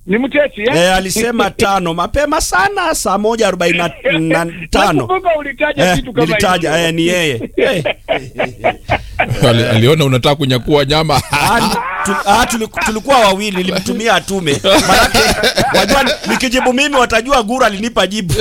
Ni mteti eh? Eh, alisema tano mapema sana saa moja arobaini na na tano Nakumbuka ulitaja Eh, kitu kama nilitaja hicho. eh, ni yeye eh. Ali, aliona unataka kunyakua nyama Ah, ni- tu- ah, tuliku- tulikuwa wawili nilimtumia atume manake wajua nikijibu mimi watajua gura alinipa jibu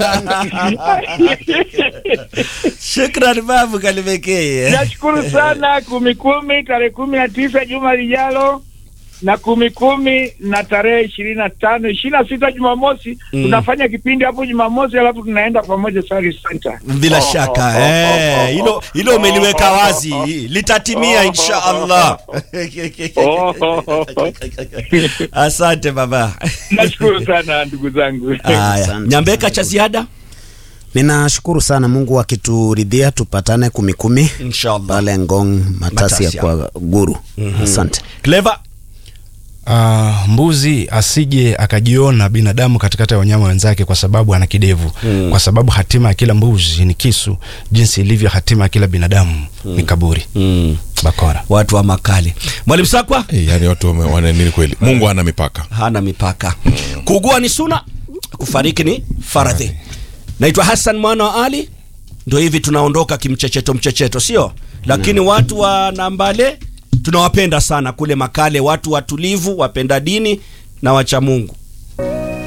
shukran babu kalimekee Nashukuru sana kumi kumi tarehe kumi na tisa juma lijalo na kumi kumi na tarehe ishirini na tano ishirini na sita Jumamosi tunafanya kipindi hapo Jumamosi, alafu tunaenda pamoja Sari Center. bila shaka eh, hilo hilo umeliweka wazi litatimia insha allah asante baba Nashukuru sana ndugu zangu. haya Asante. nyambeka cha ziada Ninashukuru sana Mungu akituridhia tupatane kumi kumi inshallah pale Ngong Matasi ya Matasi kwa Guru. Asante. clever Ah, mbuzi asije akajiona binadamu katikati ya wanyama wenzake kwa sababu ana kidevu mm. kwa sababu hatima ya kila mbuzi ni kisu jinsi ilivyo hatima ya kila binadamu ni kaburi mm. bakora watu wa makali mwalimu sakwa Eh, yani watu wame- wana nini kweli mungu hana mipaka hana mipaka kuugua ni suna kufariki ni faradhi naitwa hassan mwana wa ali ndio hivi tunaondoka kimchecheto mchecheto sio lakini watu wa nambale tunawapenda sana kule makale watu watulivu wapenda dini na wacha mungu